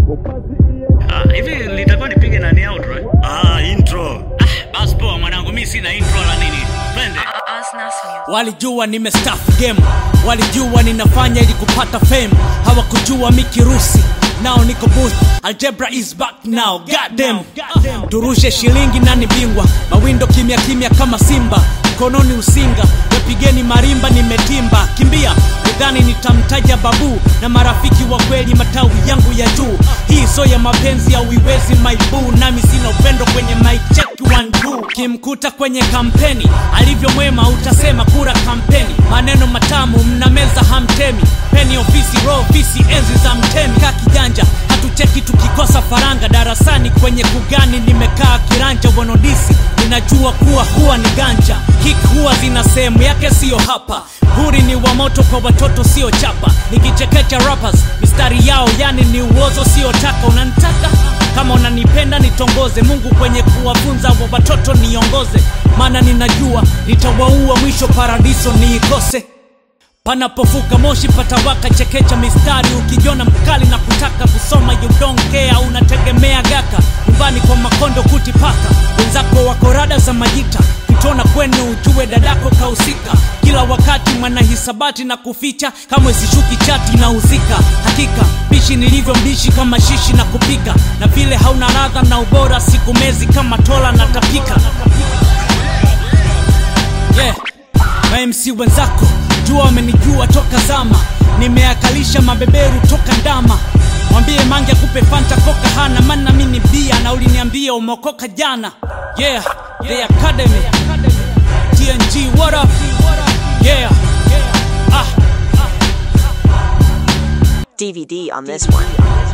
Ah, hivi litakuwa nipige nani outro eh? Ah, intro. Ah, basi poa mwanangu, mimi sina intro la nini. Twende. Asnas Music. Walijua nimestaff game, walijua ninafanya ili kupata fame, hawakujua mikirusi nao niko booth. Algebra is back now, goddamn. Turushe shilingi nani bingwa, mawindo kimya kimya kama simba, mkononi usinga, yapigeni marimba, nimetimba kimbia udhani nitamtaja babu na marafiki wa kweli, matawi yangu ya juu. Hii so ya mapenzi au iwezi maibu, nami sina upendo kwenye my check one two. Kimkuta kwenye kampeni alivyo mwema, utasema kura kampeni. Maneno matamu mnameza hamtemi, peni ofisi ro ofisi enzi za mtemi. Kaa kijanja hatucheki tukikosa faranga darasani kwenye kugani, nimekaa kiranja wanodisi ninajua kuwa huwa ni ganja hik huwa zina sehemu yake siyo hapa huri ni wa moto kwa watoto sio chapa nikichekecha rappers mistari yao yani ni uozo sio taka unanitaka kama unanipenda nitongoze mungu kwenye kuwafunza wa watoto niongoze maana ninajua nitawaua mwisho paradiso niikose panapofuka moshi patawaka chekecha mistari ukijiona mkali na kutaka kusoma you don't care unategemea gaka nyumbani kwa makondo kuti paka wenzako wako rada za majita kitona kwenu ujue dadako kahusika kila wakati mwanahisabati na kuficha kamwe sishuki chati na uzika hakika bishi nilivyo mbishi kama shishi na kupika na vile hauna radha na ubora siku mezi kama tola na tapika yeah. mamc wenzako jua wamenijua toka zama nimeakalisha mabeberu toka ndama mwambie mange akupe fanta koka hana mana mini bia na uliniambia umeokoka jana yeah the academy tng what up yeah ah DVD on this one.